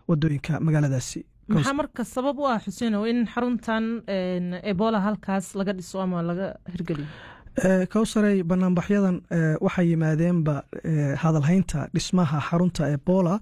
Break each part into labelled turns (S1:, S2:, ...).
S1: wadooyinka magaaladaasi
S2: maxaa marka sabab u ah xuseenow in xaruntan ebola halkaas laga dhiso ama laga hirgeliyo
S1: kowsarey banaanbaxyadan waxay yimaadeenba hadalhaynta dhismaha xarunta ebola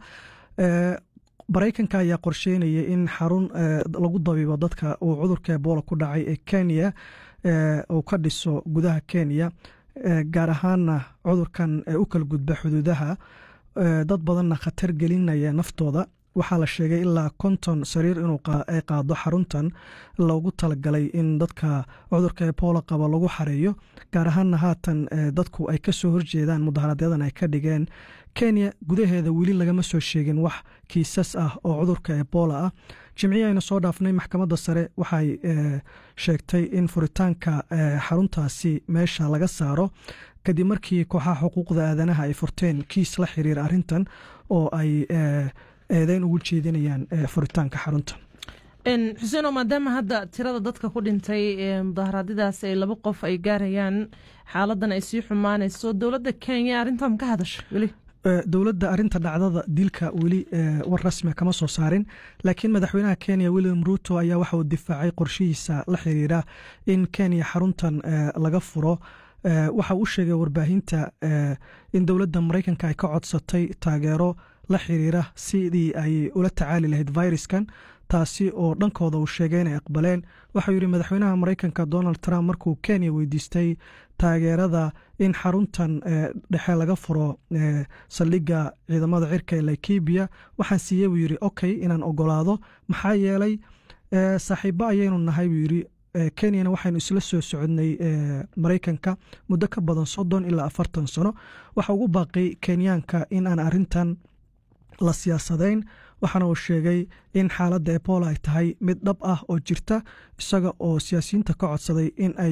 S1: maraykanka ayaa qorsheynaya in xarun lagu dabiibo dadka uu cudurka ebola ku dhacay ee kenya uu ka dhiso gudaha kenya gaar ahaana cudurkan u kala gudba xuduudaha dad badanna khatar gelinaya naftooda waxaa la sheegay ilaa konton sariir inuu ay qaado xaruntan loogu talagalay in dadka cudurka ebola qaba lagu xareeyo gaar ahaana haatan dadku ay kasoo horjeedaan mudaharadyadan ay ka dhigeen kenya gudaheeda weli lagama soo sheegin wax kiisas ah oo cudurka ebola ah jimcihii aynu soo dhaafnay maxkamadda sare waxay sheegtay in furitaanka xaruntaasi meesha laga saaro kadib markii kooxaha xuquuqda aadanaha ay furteen kiis la xiriira arrintan oo ay eedeyn ugu jeedinayaan furitaanka xarunta
S2: xuseeno maadaama hadda tirada dadka ku dhintay mudaharaadyadaas ay laba qof ay gaarayaan xaaladan ay sii xumaanayso dowladda kenya arrintan ka hadasha weli
S1: dowladda arinta dhacdada dilka weli war rasmia kama soo saarin laakiin madaxweynaha kenya william ruto ayaa waxa uu difaacay qorshihiisa la xiriira in kenya xaruntan laga furo waxa uu sheegay warbaahinta in dowladda maraykanka ay ka codsatay taageero la xiriira sidii ay ula tacaali lahayd viruskan taasi oo dhankooda uu sheegay inay aqbaleen waxau yidhi madaxweynaha maraykanka donald trump markuu kenya weydiistay taageerada in xaruntan dhexe laga furo saldhigga ciidamada cirka ee laikibiya waxaan siiyey buu yidhi okay inaan ogolaado maxaa yeelay saaxiibo ayaynu nahay buu yidhi kenyana waxaynu isla soo socodnay maraykanka muddo ka badan soddon ilaa afartan sano waxa ugu baaqay kenyaanka in aan arintan la siyaasadayn waxaana uu sheegay in xaaladda ebola ay tahay mid dhab ah oo jirta isaga oo siyaasiyiinta ka codsaday in ay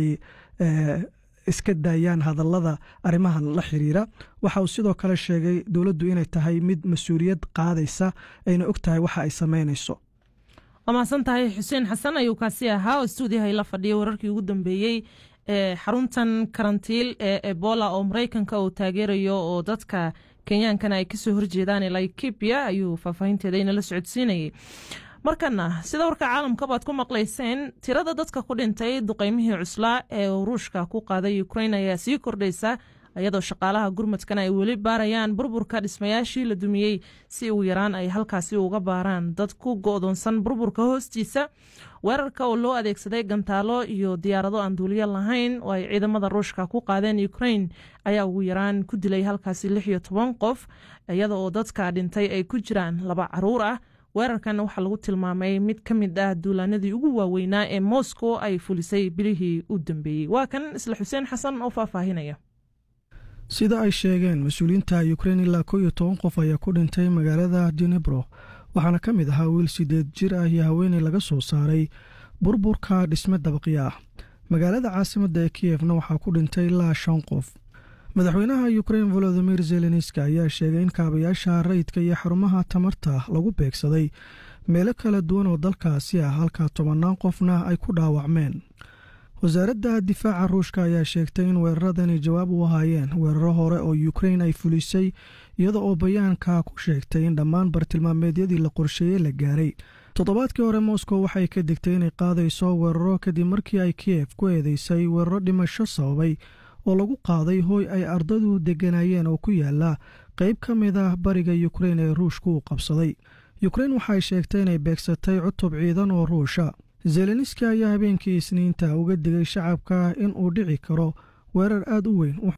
S1: iska daayaan hadallada arrimahan la xiriira waxa uu sidoo kale sheegay dowladdu inay tahay mid mas-uuliyad qaadaysa ayna og tahay waxa ay samaynayso
S2: waa mahadsan tahay xuseen xasan ayuu kaasi ahaa oo stuudiyaha ila fadhiyay wararkii ugu dambeeyey ee xaruntan karantiil ee ebola oo maraykanka uu taageerayo oo dadka kenyaankana ay kasoo horjeedaan ee laikibia ayuu faahfaahinteeda inala socodsiinayay markana sida warka caalamka baad ku maqlayseen tirada dadka ku dhintay duqeymihii cuslaa ee ruushka ku qaaday ukrain ayaa sii kordhaysa iyadoo shaqaalaha gurmadkana ay weli baarayaan burburka dhismayaashii la dumiyey si ugu yaraan ay halkaasi uga baaraan dad ku go'doonsan burburka hoostiisa weerarka oo loo adeegsaday gantaalo iyo diyaarado aan duuliyo lahayn oo ay ciidamada ruushka ku qaadeen ukrain ayaa ugu yaraan ku dilay halkaasi lix iyo toban qof iyada oo dadka dhintay ay ku jiraan laba caruur ah weerarkan waxaa lagu tilmaamay mid ka mid ah duulaanadii ugu waaweynaa ee moscow ay fulisay bilihii u dambeeyey waa kan isla xuseen xasan oo faahfaahinaya
S1: sida ay sheegeen mas-uuliyiinta ukrein ilaa kow iyo toban qof ayaa ku dhintay magaalada dinebro waxaana ka mid ahaa wiil sideed jir ah iyo haweeney laga soo saaray burburka dhisme dabaqyo ah magaalada caasimadda ee kiyefna waxaa ku dhintay ilaa shan qof madaxweynaha ukrein volodimir zelenski ayaa sheegay in kaabayaasha rayidka iyo xarumaha tamarta lagu beegsaday meelo kala duwan oo dalkaasi ah halka tobannaan qofna ay ku dhaawacmeen wasaaradda difaaca ruushka ayaa sheegtay in weeraradani jawaab u ahaayeen weeraro hore oo ukrein ay fulisay iyada oo bayaanka ku sheegtay in dhammaan bartilmaameedyadii la qorsheeyey la gaaray toddobaadkii hore moscow waxay ka digtay inay qaadayso weeraro kadib markii ay kiyef ku eedeysay weeraro dhimasho sababay oo lagu qaaday hooy ay ardadu degganaayeen oo ku yaala qayb ka mid ah bariga ukrein ee ruushku uu qabsaday ukrein waxay sheegtay inay beegsatay cutub ciidan oo ruusha zelenski ayaa habeenkii isniinta uga digay shacabka in uu dhici karo weerar aad u weyn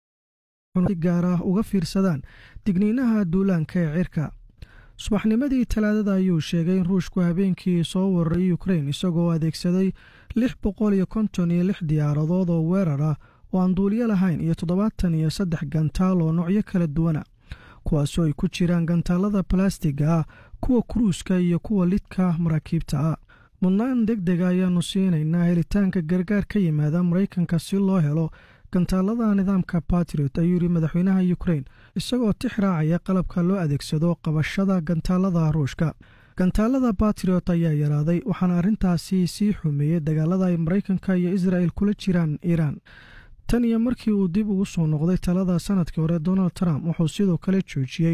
S1: si gaar ah uga fiirsadaan digniinaha duulaanka ee cirka subaxnimadii talaadada ayuu sheegay in ruushku habeenkii soo weeraray ukrein isagoo adeegsaday lix boqol iyo konton iyo lix diyaaradood oo weerar ah oo aan duuliyo lahayn iyo toddobaatan iyo saddex gantaal oo noocyo kala duwana kuwaasoo ay ku jiraan gantaalada balastiga ah kuwa kuruuska iyo kuwa lidka maraakiibta ah mudnaan deg dega ayaanu siinaynaa helitaanka gargaar ka yimaada maraykanka si loo helo gantaalada nidaamka batriot ayuu yidhi madaxweynaha ukrein isagoo tix raacaya qalabka loo adeegsado qabashada gantaalada ruushka gantaalada batriot ayaa yaraaday waxaana arrintaasi sii xumeeyey dagaalada ay maraykanka iyo israel kula jiraan iiraan tan iyo markii uu dib ugu soo noqday talada sanadkii hore donald trump wuxuu sidoo kale joojiyey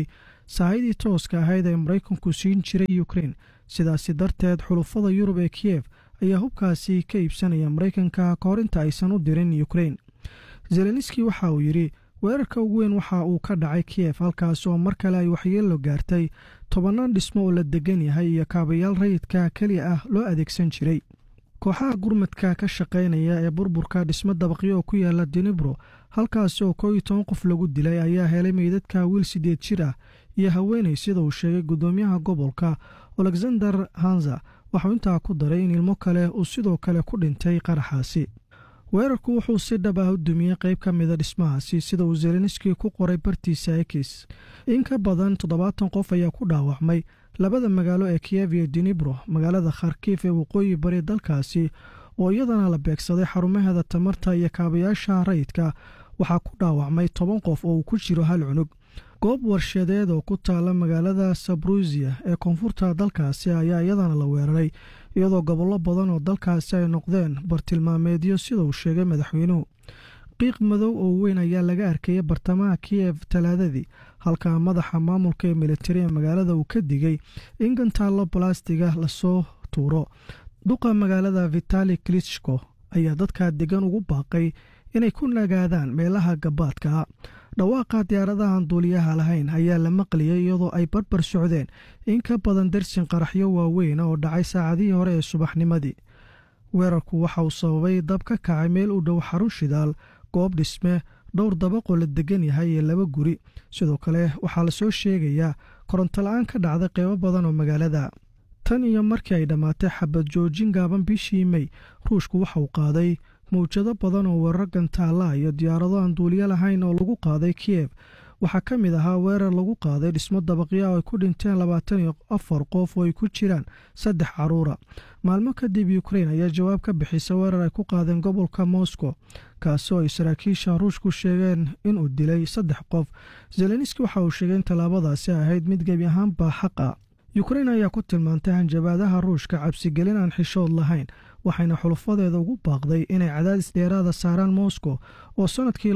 S1: saahidii tooska ahayd ee maraykanku siin jiray ukrein sidaasi darteed xulufada yurub ee kiyef ayaa hubkaasi ka iibsanaya maraykanka ka hor inta aysan u dirin ukrein zelenski waxa uu yidhi weerarka ugu weyn waxa uu ka dhacay kiyef halkaas oo mar kale ay waxyeello gaartay tobannaan dhismo oo la degan yahay iyo kaabayaal rayidka keliya ah loo adeegsan jiray kooxaha gurmadka ka shaqaynaya ee burburka dhismo dabaqyo oo ku yaala dinibro halkaas oo koo iyo toban qof lagu dilay ayaa helay meydadka wiil sideed jir ah iyo haweenay sida uu sheegay guddoomiyaha gobolka alexander hanza waxuu intaa ku daray in ilmo kale uu sidoo kale ku dhintay qaraxaasi weerarku wuxuu si dhab ah u dumiyey qayb ka mida dhismahaasi sida uu zelenski ku qoray bartiisa ekis in ka badan toddobaatan qof ayaa ku dhaawacmay labada magaalo ee kiyev iyo dinibro magaalada kharkif ee waqooyi bari dalkaasi oo iyadana la beegsaday xarumaheeda tamarta iyo kaabayaasha rayidka waxaa ku dhaawacmay toban qof oo uu ku jiro hal cunug goob warshadeed oo ku taala magaalada sabrusiya ee koonfurta dalkaasi ayaa iyadana la weeraray iyadoo gobollo badan oo dalkaasi ay noqdeen bartilmaameedyo sida uu sheegay madaxweynuhu qiiq madow oo weyn ayaa laga arkayay bartamaha kiyef talaadadii halka madaxa maamulka ee militari ee magaalada uu ka digay in gantaallo balastiga lasoo tuuro duqa magaalada vitali klitschko ayaa dadka degan ugu baaqay inay ku nagaadaan meelaha gabaadka dhawaaqa diyaaradahan duuliyaha lahayn ayaa la maqliyay iyadoo ay barbar socdeen in ka badan darsin qaraxyo waaweyn oo dhacay saacadihii hore ee subaxnimadii weerarku waxa uu sababay dab ka kacay meel u dhow xarun shidaal goob dhisme dhowr dabaqoo la degan yahay iyo laba guri sidoo kale waxaa lasoo sheegayaa koronto la-aan ka dhacday qeybo badan oo magaalada tan iyo markii ay dhammaatay xabad joojin gaaban bishii mey ruushku waxa uu qaaday mawjado badan oo weerar gantaalla iyo diyaarado aan duuliyo lahayn oo lagu qaaday kiyef waxaa ka mid ahaa weerar lagu qaaday dhismo dabaqya oo ay ku dhinteen labaatan iyo afar qof oo ay ku jiraan saddex caruura maalmo kadib ukrein ayaa jawaab ka bixisa weerar ay ku qaadeen gobolka moscow kaasi oo ay saraakiisha ruushku sheegeen inuu dilay saddex qof zelenski waxa uu sheegay in tallaabadaasi ahayd mid gebi ahaanba xaq ah ukrein ayaa ku tilmaantay hanjabaadaha ruushka cabsigelin aan xishood lahayn waxayna xulufadeeda ugu baaqday inay cadaadis dheeraada saaraan moscow oo sannadkii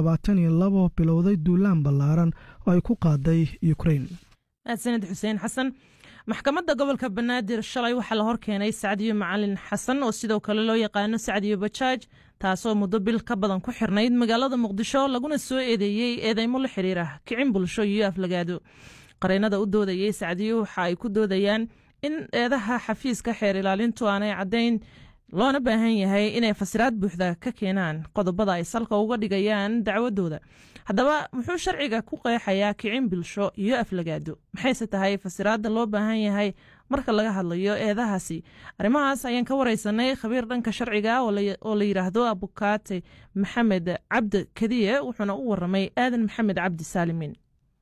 S1: laba bilowday duulaan ballaaran oo ay ku qaaday ukrein
S2: mahadsaned xuseen xasan maxkamadda gobolka banaadir shalay waxaa la horkeenay sacdiyo macalin xasan oo sidoo kale loo yaqaano sacdiyo bajaaj taasoo muddo bil ka badan ku xirnayd magaalada muqdisho laguna soo eedeeyey eedeymo la xiriira kicin bulsho iyo aflagaado qareennada u doodayey sacdiyo waxa ay ku doodayaan in eedaha xafiiska xeer ilaalintu aanay caddayn loona baahan yahay inay fasiraad buuxda ka keenaan qodobada ay salka uga dhigayaan dacwadooda haddaba muxuu sharciga ku qeexayaa kicin bulsho iyo aflagaado maxayse tahay fasiraadda loo baahan yahay marka laga hadlayo eedahaasi arrimahaas ayaan ka wareysanay khabiir dhanka sharciga oo la yidhaahdo abukaate maxamed cabdi kadiye wuxuuna u waramay aadan maxamed cabdi saalimin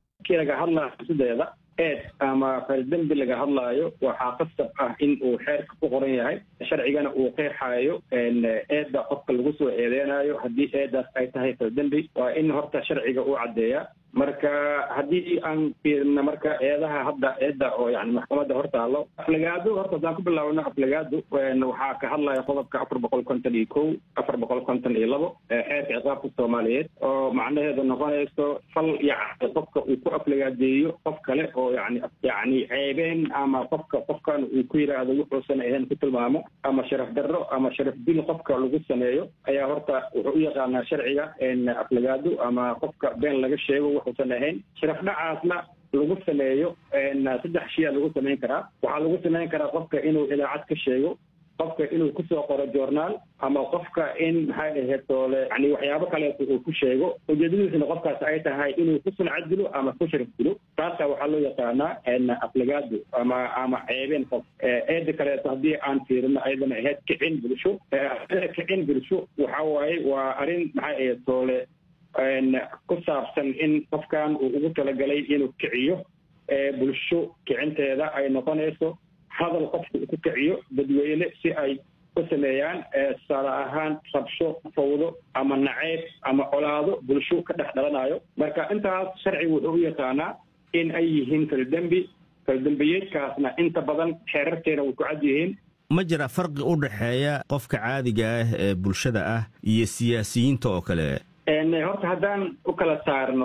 S3: eed ama faldembi laga hadlaayo waxaa qasab ah in uu xeerka ku qoran yahay sharcigana uu qeexaayo eedda qofka lagu soo eedeynayo haddii eeddaas ay tahay faldembi waa in horta sharciga uu caddeeya marka haddii aan fiirina marka eedaha hadda eedda oo yani maxkamadda hortaalo aflagaado horta haddaan ku bilaabno aflagaado waxaa ka hadlaya qodobka afar boqol konton iyo kow afar boqol konton iyo labo xeerka ciqaabka soomaaliyeed oo macnaheedu noqonayso fal yani qofka uu ku aflagaadeeyo qof kale oo yani yani ceebeen ama qofka qofkan uu ku yidhaahdo wuxuusan ahayn ku tilmaamo ama sharaf darro ama sharaf dil qofka lagu sameeyo ayaa horta wuxuu u yaqaanaa sharciga aflagaado ama qofka been laga sheego wuxuusan ahayn sharaf dhacaasna lagu sameeyo saddex shiyaa lagu samayn karaa waxaa lagu samayn karaa qofka inuu idaacad ka sheego qofka inuu kusoo qoro journaal ama qofka in maxay ahayd toole yani waxyaabo kaleeto uu ku sheego ujeedadiisna qofkaas ay tahay inuu ku suncad dilo ama ku sharaf dilo taasa waxaa loo yaqaanaa aflagaado ama ama ceebeen qof eeda kaleeto haddii aan fiirino ayadana ahayd kicin bulsho kicin bulsho waxa waaye waa arrin maxay ahayd toole ku saabsan in qofkan uu ugu talagalay inuu kiciyo bulsho kicinteeda ay noqonayso hadal qofka uu ku kiciyo dadweyne si ay u sameeyaan tusaale ahaan rabsho fawdo ama naceyb ama colaado bulsho ka dhex dhalanayo marka intaas sharcigu wuxuu u yaqaanaa in ay yihiin faldembi faldembiyeedkaasna inta badan xeerarteena way ku cad yihiin
S4: ma jira farqi u dhexeeya qofka caadiga ah ee bulshada ah iyo siyaasiyiinta oo kale
S3: horta haddaan u kala saarno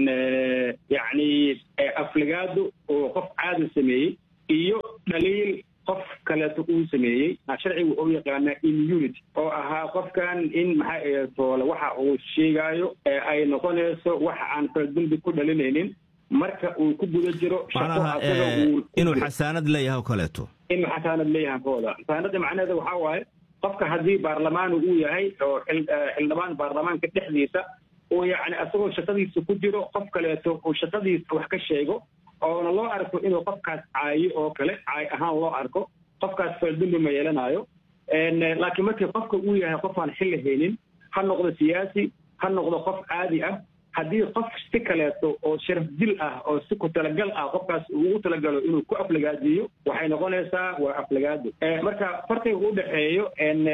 S3: yacni afligaadu oo qof caadi sameeyey iyo dhaliil qof kaleeto uu sameeyey sharcigu u yaqaanaa immunity oo ahaa qofkan in maxaa toole waxa uu sheegaayo ay noqonayso waxa aan faldembi ku dhalinaynin marka uu ku guda jiro
S4: macnaha inuu xasaanad leeyahay oo kaleeto
S3: inuu xasaanad leeyahay kooda xasaanada macnaheeda waxaa waaye qofka haddii baarlamaanu uu yahay oo xildhibaan baarlamaanka dhexdiisa uu yacni asagoo shaqadiisa ku jiro qof kaleeto uu shaqadiisa wax ka sheego oona loo arko inuu qofkaas caayo oo kale caay ahaan loo arko qofkaas faldembi ma yeelanayo laakiin markii qofka uu yahay qofaan xilli haynin ha noqdo siyaasi ha noqdo qof caadi ah haddii qof si kaleeto oo sharaf dil ah oo si ku talagal ah qofkaas ugu talagalo inuu ku aflagaadiyo waxay noqonaysaa waa aflagaado marka farqiga u dhexeeyo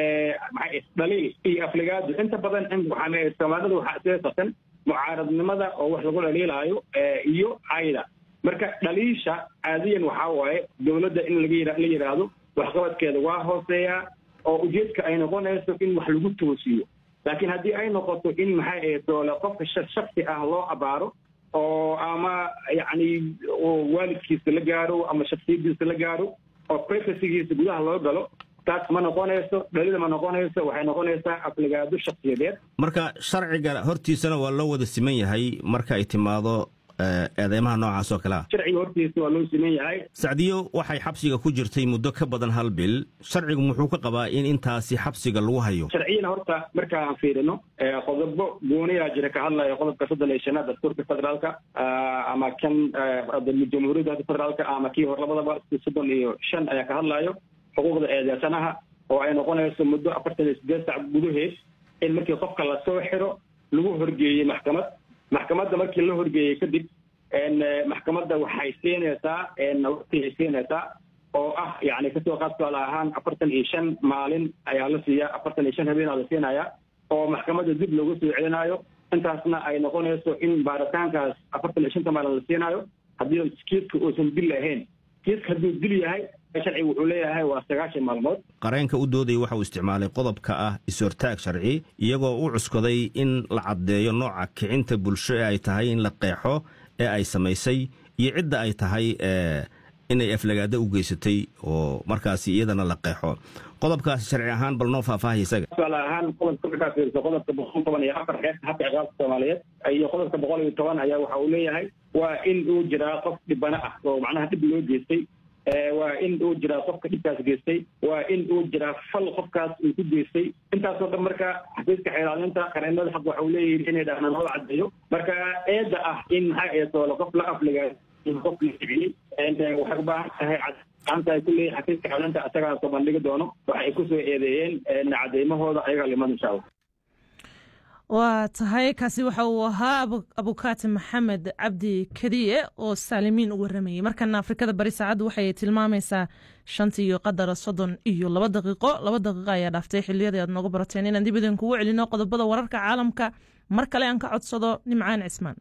S3: dhaliil iyo aflagaado inta badan waxaa soomaalida waxaa isleesatan mucaaradnimada oo wax lagu dhaliilaayo iyo cayda marka dhaliisha caadiyan waxaa waaye dowladda in laga la yidhaahdo waxqabadkeeda waa hooseeyaa oo ujeedka ay noqonayso in wax lagu toosiyo laakiin haddii ay noqoto in maxay ahayd doole qofka shaksi ah loo abaaro oo ama yacni waalidkiisa la gaaro ama shaksiyadiisa la gaaro oo privacygiisa gudaha loo galo taas ma noqonayso dhalida ma noqonayso waxay noqonaysaa afligaado shaksiyadeed
S4: marka sharciga hortiisana waa loo wada siman yahay marka ay timaado eedeymaha noocaas oo kale ah
S3: sharciga hortiisa waa loo siman yahay
S4: sacdiyo waxay xabsiga ku jirtay muddo ka badan hal bil sharcigu muxuu ka qabaa in intaasi xabsiga lagu hayo
S3: sharciyana horta marka aan fiirino qodobo gooniyaa jira ka hadlaya qodobka soddon iyo shanaad dastuurka federaalka ama kan jamhuuriyadda federaalka ama kii hor labadaba soddon iyo shan ayaa ka hadlayo xuquuqda eedeysanaha oo ay noqonayso muddo afartan iyo sideed sac gudaheed in markii qofka lasoo xiro lagu horgeeyey maxkamad maxkamadda markii la horgeeyey kadib maxkamadda waxay siinaysaa waqtigay siinaysaa oo ah yani kasoo qaad tusaale ahaan afartan iyo shan maalin ayaa la siiyaa afartan iyo shan habeenaa la siinayaa oo maxkamadda dib loogu soo celinayo intaasna ay noqonayso in baaritaankaas afartan iyo shanta maalin la siinaayo haddii kiiska uusan dil ahayn kiiska hadduu dil yahay sharcigu wuxuu leeyahay waa sagaashan maalmood
S4: qareenka u doodaya waxa uu isticmaalay qodobka ah is-hortaag sharci iyagoo u cuskaday in la caddeeyo nooca kicinta bulsho ee ay tahay in la qeexo ee ay samaysay iyo cidda ay tahay inay aflagaado u geysatay oo markaasi iyadana la qeexo qodobkaasi sharci ahaan bal noo faahfaahay isaga
S3: tusaale ahaan qodobka markaa fiiriso qodobka boqol toban iyo afar xeerka habka ciqaabka soomaaliyeed iyo qodobka boqol iyo toban ayaa waxa uu leeyahay waa in uu jiraa qof dhibana ah oo macnaha dhib loo geystay waa in uu jiraa qofka dhibkaas geystay waa in uu jiraa fal qofkaas uu ku geystay intaasoo dhan marka xafiiska xeelaalinta qareenada xaq waxa uu leeyihin inay dhahnaan loo caddeeyo marka eedda ah in maxaa eedoole qof la afliga qof la kiciyey waxay u baahan tahay gacanta ay ku leeyihin xafiiska xeelaalinta isagaa soo bandhigi doono waxa ay kusoo eedeeyeen cadeymahooda ayagaa liman insha allah
S2: waa tahay kaasi waxa uu ahaa abukaati maxamed cabdi kadiye oo saalimiin u waramayey markana afrikada bari saacaddu waxay tilmaamaysaa shantii iyo qadar soddon iyo laba daqiiqo laba daqiiqo ayaa dhaaftay xiliyadii aad nooga barateen inaan dib idinkugu celino qodobada wararka caalamka mar kale aan ka codsado nimcaan cismaan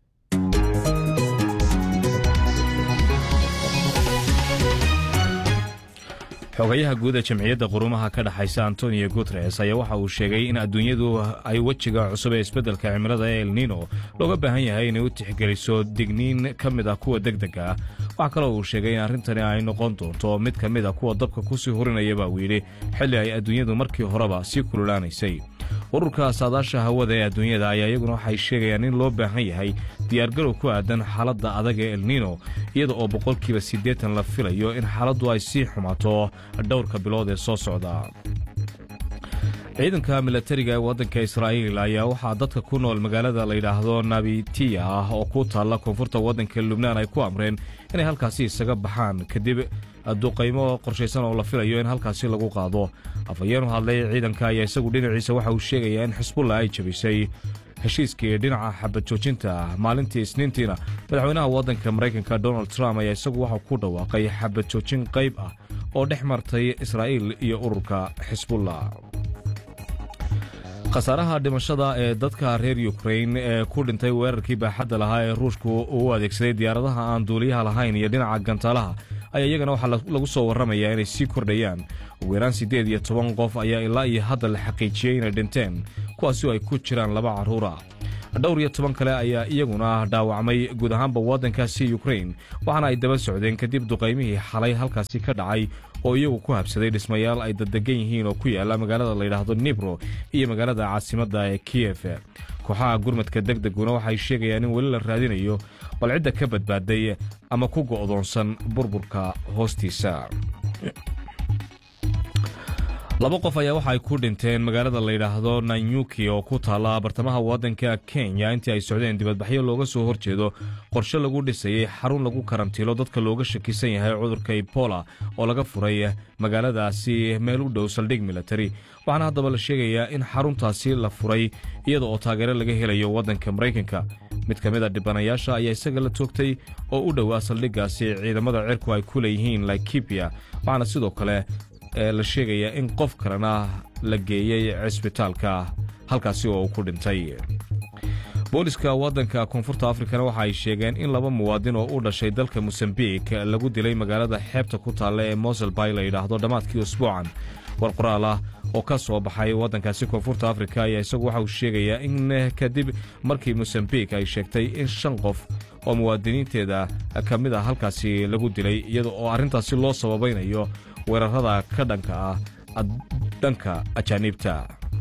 S5: xogayaha guud ee jamciyadda qurumaha ka dhexaysa antonio guteres ayaa waxa uu sheegay in adduunyadu ay wejiga cusub ee isbeddelka cimilada ee elnino looga baahan yahay inay u tixgeliso digniin ka mid ah kuwa degdega ah waxaa kaloo uu sheegay in arrintani ay noqon doonto mid ka mid a kuwa dabka kusii hurinaya baa uu yidhi xilli ay adduunyadu markii horeba sii kululaanaysay ururka saadaasha hawada ee adduunyada ayaa iyaguna waxay sheegayaan in loo baahan yahay diyaargarow ku aadan xaaladda adag ee elnino iyada oo boqolkiiba siddeetan la filayo in xaaladdu ay sii xumaato dhowrka bilood ee soo socda ciidanka milatariga ee waddanka israa'iil ayaa waxaa dadka ku nool magaalada layidhaahdo nabitiya ah oo ku taalla koonfurta waddanka lubnaan ay ku amreen inay halkaasi isaga baxaan kadib duqaymo qorshaysan oo la filayo in halkaasi lagu qaado afhayeen u hadlay ciidanka ayaa isagu dhinaciisa waxa uu sheegayaa in xisbulla ay jabisay heshiiskii dhinaca xabad joojinta maalintii isniintiina madaxweynaha waddanka maraykanka donald trump ayaa isagu waxau ku dhawaaqay xabad joojin qayb ah oo dhex martay israa'iil iyo ururka xisbullah khasaaraha dhimashada ee dadka reer yukrain ee ku dhintay weerarkii baaxadda lahaa ee ruushku uu adeegsaday diyaaradaha aan duuliyaha lahayn iyo dhinaca gantaalaha ayaa iyagana waxaa lagu soo warramayaa inay sii kordhayaan ugu yaraan siddeed iyo toban qof ayaa ilaa iyo hadda la xaqiijiyey inay dhinteen kuwaasi oo ay ku jiraan laba carruura dhowr iyo toban kale ayaa iyaguna dhaawacmay guud ahaanba waddankaasi ukrain waxaana ay daba socdeen kadib duqaymihii xalay halkaasi ka dhacay oo iyagu ku habsaday dhismayaal ay daddegan yihiin oo ku yaalla magaalada layidhaahdo nibro iyo magaalada caasimadda ee kiyef kooxaha gurmadka deg deguna waxay sheegayaan in weli la raadinayo bal cidda ka badbaaday ama ku go'doonsan burburka hoostiisa laba qof ayaa waxa ay ku dhinteen magaalada layidhaahdo nanyuki oo ku taalla bartamaha waddanka kenya intii ay socdeen dibadbaxyo looga soo horjeedo qorshe lagu dhisayey xarun lagu karantiilo dadka looga shakisan yahay cudurka ebola oo laga furay magaaladaasi meel u dhow saldhig militari waxaana haddaba la sheegayaa in xaruntaasi la furay iyada oo taageero laga helayo waddanka maraykanka mid ka mid a dhibanayaasha ayaa isaga la toogtay oo u dhowaa saldhiggaasi ciidamada cirku ay ku leeyihiin laikibia waxaana sidoo kale ee la sheegayaa in qof kalena la geeyey cisbitaalka halkaasi oo uu ku dhintay booliska waddanka koonfurta afrikana waxa ay sheegeen in laba muwaadin oo u dhashay dalka mosambik lagu dilay magaalada xeebta ku taalla ee moselbay la yidhaahdo dhammaadkii usbuucan war qoraal ah oo ka soo baxay waddankaasi koonfurta afrika ayaa isagu waxa uu sheegayaa in kadib markii mosambik ay sheegtay in shan qof oo muwaadiniinteeda ka mid ah halkaasi lagu dilay iyada oo arrintaasi loo sababaynayo weerarada ka dhanka ah dhanka ajaaniibta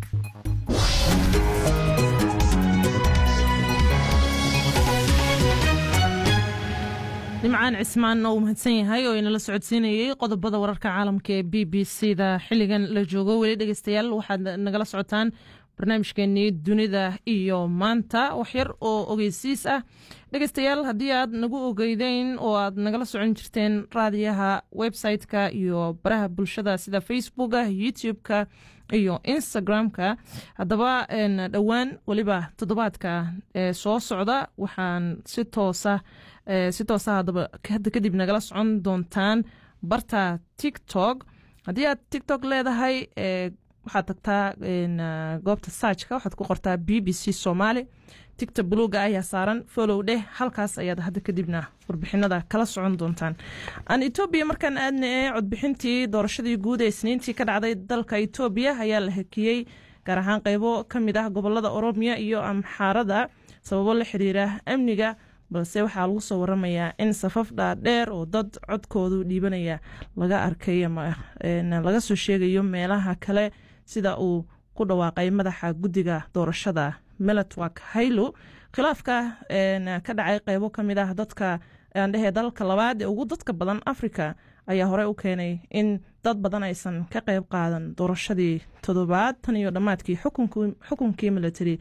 S2: nimcaan cismaan oo uu mahadsan yahay oo inala socodsiinayey qodobada wararka caalamka ee b b c da xilligan la joogo weli dhegeystayaal waxaad nagala socotaan barnaamijkeenii dunida iyo maanta waxyar oo ogeysiis ah dhegeystayaal haddii aad nagu ogeydeyn oo aad nagala socon jirteen raadiyaha website-ka iyo baraha bulshada sida facebooka youtube-ka iyo instagram-ka haddaba dhowaan weliba toddobaadka ee soo socda waxaan si toosa si toosa haddaba hadda kadib nagala socon doontaan barta tiktok haddii aad tiktok leedahay waxaad tagtaa goobta saajka waxaad ku qortaa b b c somaali tigta buluuga ayaa saaran follow dheh halkaas ayaad hadda kadibna warbixinada kala socon doontaan aan etoobiya markaan aadna ee codbixintii doorashadii guud ee isniintii ka dhacday dalka etoobiya ayaa la hakiyey gaar ahaan qeybo ka mid ah gobolada oromiya iyo amxaarada sababo la xiriira amniga balse waxaa lagu soo waramayaa in safaf dhaadheer oo dad codkoodu dhiibanaya laga arkay ama laga soo sheegayo meelaha kale sida uu ku dhawaaqay madaxa guddiga doorashada melatwak haylo khilaafka ka dhacay qeybo ka mid ah dadka aandhehe dalalka labaad ee ugu dadka badan africa ayaa horey u keenay in dad badan aysan ka qeyb qaadan doorashadii toddobaad tan iyo dhammaadkii xukunkii military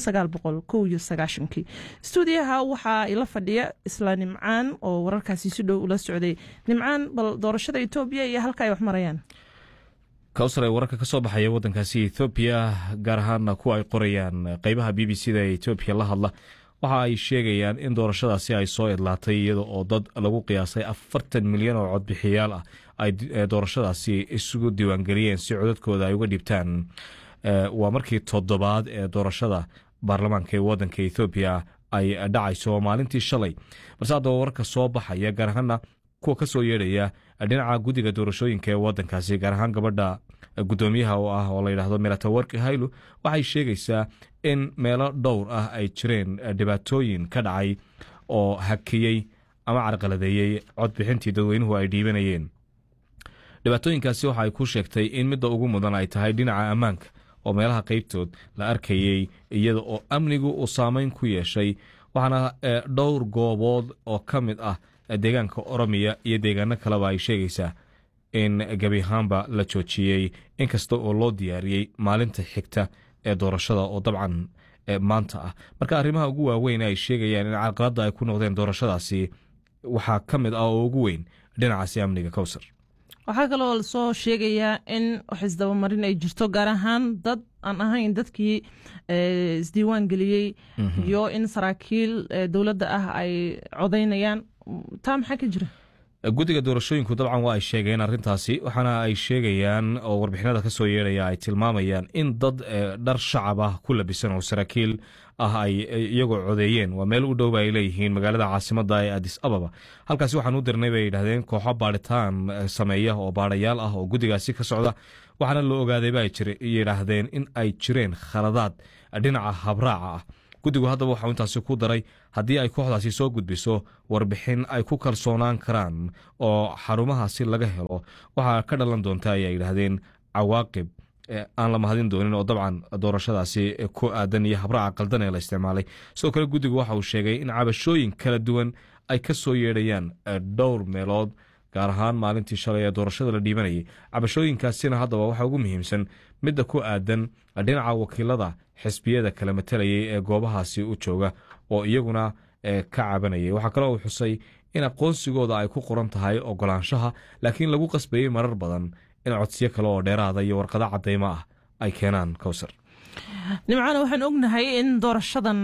S2: stuudiyaha waxaa ila fadhiya isla nimcaan oo wararkaasi si dhow ula socday nimcaan bal doorashada etoobiya iyo halka ay wax marayaan
S5: kawsar ee wararka ka soo baxaya waddankaasi ethoobiya gaar ahaana kuwa ay qorayaan qeybaha b b c da ee etoobiya la hadla waxa ay sheegayaan in doorashadaasi ay soo idlaatay iyada oo dad lagu qiyaasay afartan milyan oo codbixiyaal ah ay doorashadaasi isugu diiwaangeliyeen si codadkooda ay uga dhibtaan waa markii toddobaad ee doorashada baarlamaanka ee waddanka ethoobiya ay dhacayso maalintii shalay balse haddaba wararka soo baxaya gaar ahaana kuwa ka soo yeedhaya dhinaca guddiga doorashooyinka ee waddankaasi gaar ahaan gabadha guddoomiyaha oo ah oo layidhaahdo miratawarki haylo waxay sheegaysaa in meelo dhowr ah ay jireen dhibaatooyin ka dhacay oo hakiyey ama carqaladeeyey codbixintii dadweynuhu ay dhiibanayeen dhibaatooyinkaasi waxa ay ku sheegtay in midda ugu mudan ay tahay dhinaca ammaanka oo meelaha qeybtood la arkayey iyada oo amnigu uu saameyn ku yeeshay waxaana dhowr goobood oo ka mid ah deegaanka oromiya iyo deegaano kaleba ay sheegaysaa in gebi ahaanba la joojiyey inkasta oo loo diyaariyey maalinta xigta ee doorashada oo dabcan maanta ah marka arrimaha ugu waaweyn ay sheegayaan in carqaladda ay ku noqdeen doorashadaasi waxaa ka mid ah oo ugu weyn dhinacaasi amniga kowsar
S2: waxaa kaloo lasoo sheegayaa in wax isdabamarin ay jirto gaar ahaan dad aan ahayn dadkii isdiiwaan geliyey iyo in saraakiil dowladda ah ay codaynayaan taa maxaa ka jira
S5: guddiga doorashooyinku dabcan waa ay sheegeen arrintaasi waxaana ay sheegayaan oo warbixinada ka soo yeedhaya ay tilmaamayaan in dad dhar shacab ah ku labisan oo saraakiil ah ay iyagoo codeeyeen waa meel u dhowba ay leeyihiin magaalada caasimadda ee adis ababa halkaasi waxaan u dirnay bay yidhahdeen kooxo baadhitaan sameeya oo baadhayaal ah oo guddigaasi ka socda waxaana la ogaaday ba ay yidhaahdeen in ay jireen khaladaad dhinaca habraaca ah guddigu haddaba waxau intaasi ku daray haddii ay kooxdaasi soo gudbiso warbixin ay ku kalsoonaan karaan oo xarumahaasi laga helo waxaa ka dhalan doonta ayay yidhaahdeen cawaaqib aan la mahadin doonin oo dabcan doorashadaasi ku aadan iyo habraaca qaldan ee la isticmaalay sidoo kale guddigu waxa uu sheegay in cabashooyin kala duwan ay ka soo yeedhayaan dhowr meelood gaar ahaan maalintii shalay ee doorashada la dhiibanayay cabashooyinkaasina haddaba waxaa ugu muhiimsan midda ku aadan dhinaca wakiilada xisbiyada kala matalayay ee goobahaasi u jooga oo iyaguna ka cabanayay waxaa kaloo uu xusay in aqoonsigooda ay ku qoran tahay ogolaanshaha laakiin lagu qasbayey marar badan in codsiyo kale oo dheeraada iyo warqado cadaymo ah ay keenaan kowsar
S2: nimcaana waxaan ognahay in doorashadan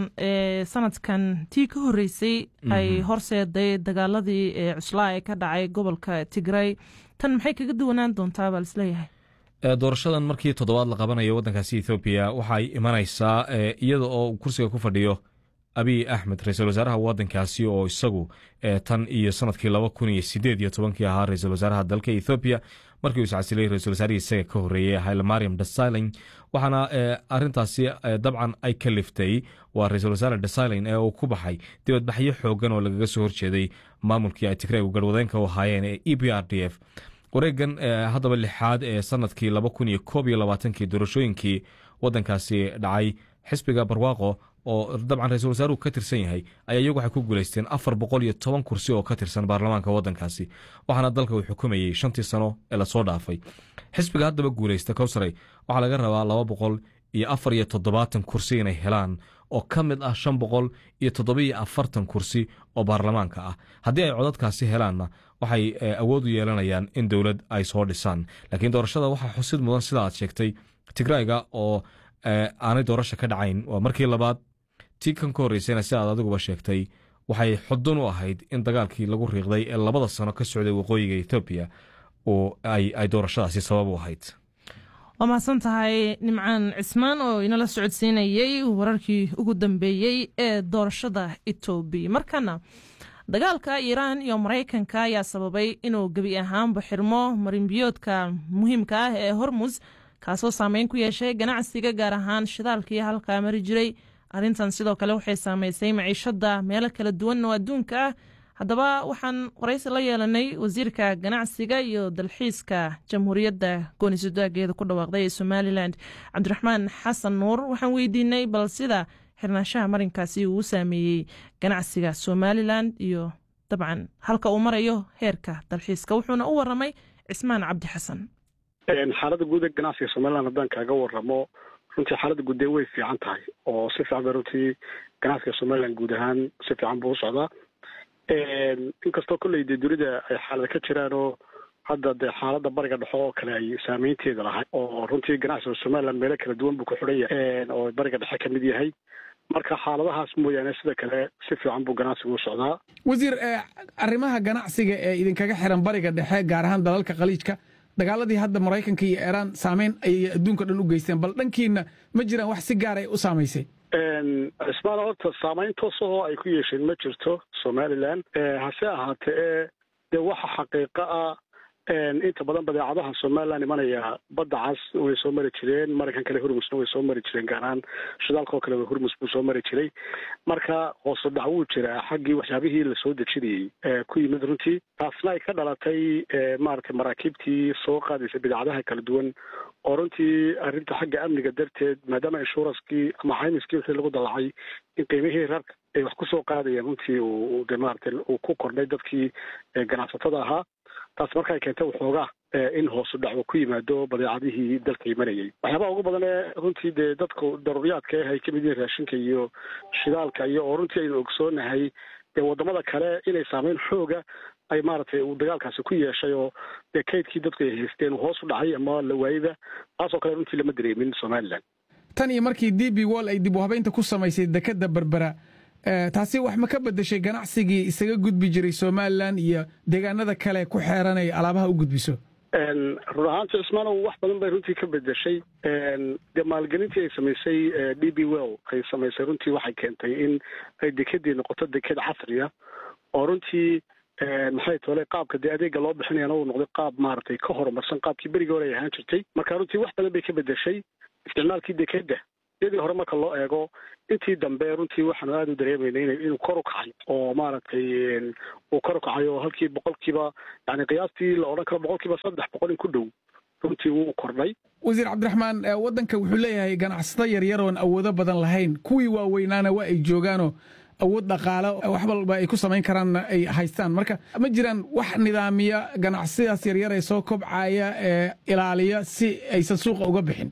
S2: sanadkan tii ka horeysay ay horseeday dagaaladii cuslaa ee ka dhacay gobolka tigray tan maxay kaga duwanaan doontaa baa lisleeyahay
S5: doorashadan markii toddobaad la qabanayo waddankaasi ethoobiya waxay imanaysaa iyada oo kursiga ku fadhiyo abiy axmed ra-iisul wasaaraha waddankaasi oo isagu tan iyo sanadkii laba kun iyo sideed iyo tobankii ahaa ra-iisul wasaaraha dalka ethoobiya markii uu iscasilay ra-isul wasaarihii isaga ka horreeyey hayle mariam desilin waxaana arintaasi dabcan ay ka liftay waa ra-iisul wasaare desilin ee uu ku baxay dibadbaxyo xoogan oo lagaga soo horjeeday maamulkii ay tigraygu garwadeenka u ahaayeen ee e b r d f wareegan haddaba lixaad ee sanadkii laba kun iyo koob iyo labaatankii doorashooyinkii waddankaasi dhacay xisbiga barwaaqo oo dabcan ra-isul wasaaruhu ka tirsan yahay ayaa iyagu waxay ku guulaysteen afar boqol iyo toban kursi oo ka tirsan baarlamaanka waddankaasi waxaana dalka uu xukumayey shantii sano ee lasoo dhaafay xisbiga haddaba guulaysta kowsaray waxaa laga rabaa laba boqol iyo afar iyo toddobaatan kursi inay helaan oo ka mid ah shan boqol iyo toddobiyo afartan kursi oo baarlamaanka ah haddii ay codadkaasi helaanna waxay awood u yeelanayaan in dowlad ay soo dhisaan laakiin doorashada waxaa xusid mudan sida aad sheegtay tigrayga oo aanay doorasha ka dhacayn waa markii labaad tii kan ka horreysayna si aad adiguba sheegtay waxay xudun u ahayd in dagaalkii lagu riiqday ee labada sano ka socday waqooyiga ethoobiya oo ay doorashadaasi sabab u ahayd
S2: waa mahadsan tahay nimcaan cismaan oo inala socodsiinayey wararkii ugu dambeeyey ee doorashada etoobiya markana dagaalka iiraan iyo maraykanka ayaa sababay inuu gebi ahaanba xirmo marinbiyoodka muhiimka ah ee hormus kaasoo saameyn ku yeeshay ganacsiga gaar ahaan shidaalkii halkaa mari jiray arrintan sidoo kale waxay saameysay maciishada meelo kala duwan oo adduunka ah haddaba waxaan waraysi la yeelanay wasiirka ganacsiga iyo dalxiiska jamhuuriyadda goonisadaageeda ku dhawaaqday ee somalilan cabdiraxmaan xasan nuur waxaan weydiinay bal sida xirnaanshaha marinkaasi uu u saameeyey ganacsiga somalilan iyo dabcan halka uu marayo heerka dalxiiska wuxuuna u waramay cismaan cabdi xasan
S6: xaaladda guud ee ganacsiga somalilan haddaan kaaga waramo runtii xaaladda guddee way fiican tahay oo si fiican bay runtii ganacsiga somalilan guud ahaan si fiican buu u socdaa inkastoo kolley dee dunida ay xaalada ka jiraan oo hadda dee xaaladda bariga dhexo oo kale ay saameynteeda lahay oo runtii ganacsiga somalilan meelo kala duwan buu ku xidhan yahay oo bariga dhexe ka mid yahay marka xaaladahaas mooyaane sida kale si fiican buu ganacsigu u socdaa
S7: wasiir arrimaha ganacsiga ee idinkaga xiran bariga dhexe gaar ahaan dalalka khaliijka dagaaladii hadda maraykanka iyo iiraan saameyn ayay adduunka dhan u geysteen bal dhankiina ma jiraan wax si gaar ay u saamaysay
S6: cismaan horta saamayn toosahoo ay ku yeesheen ma jirto somalilan hase ahaatee dee waxa xaqiiqa ah inta badan badeecadaha somalilan imanaya badda cas way soo mari jireen maraykan kale hurmusna way soo mari jireen gaar ahaan shidaalka oo kale hurmus buu soo mari jiray marka hoose dhac wuu jiraa xaggii waxyaabihii lasoo dejinayey ku yimid runtii taasna ay ka dhalatay maaragtay maraakiibtii soo qaadaysa bidacadaha kala duwan oo runtii arrinta xagga amniga darteed maadaama inshuranskii ama xaymiskii wixii lagu dalacay in qiimihii rarka ay wax kusoo qaadayeen runtii uu de maaragtay uu ku kordhay dadkii ganacsatada ahaa taas marka ay keentay waxoogaa in hoosu dhac uu ku yimaado badeecadihii dalka imanayay waxyaabaha ugu badan ee runtii dee dadku daruuriyaadka ah ay ka mid yihiin raashinka iyo shidaalka iyo oo runtii aynu ogsoonahay dee waddamada kale inay saameyn xooga ay maaragtay uu dagaalkaasi ku yeeshay oo dee kaydkii dadku ay haysteen uu hoos u dhacay ama la waayida taasoo kale runtii lama dareemin somalilan
S7: tan iyo markii d b wall ay dib u habeynta ku samaysay dekedda berbera taasi wax ma ka bedeshay ganacsigii isaga gudbi jiray somalilan iyo deegaanada kale ku xeeran ay alaabaha u gudbiso
S6: run ahaanti cismaanow wax badan bay runtii ka bedeshay dee maalgelintii ay samaysay d b well ay samaysay runtii waxay keentay in ay dekedii noqoto deked casriya oo runtii maxay toole qaabka dee adeega loo bixinayana uu noqday qaab maaragtay ka horumarsan qaabkii berigii hore ay ahaan jirtay marka runtii wax badan bay ka bedeshay isticmaalkii dekeda iyadii hore marka loo eego intii dambe runtii waxaanu aada u dareemaynay inuu kor u kacay oo maaragtay uu kor u kacay oo halkii boqolkiiba yani qiyaastii la odhan karo boqolkiiba saddex boqol in ku dhow runtii wuu kordhay
S7: wasiir cabdiraxmaan waddanka wuxuu leeyahay ganacsato yaryar oon awoodo badan lahayn kuwii waaweynaana waa ay joogaanoo awood dhaqaale wax walba ay ku samayn karaanna ay haystaan marka ma jiraan wax nidaamiya ganacsiyadaas yaryar ee soo kobcaya ee ilaaliya si aysan suuqa uga bixin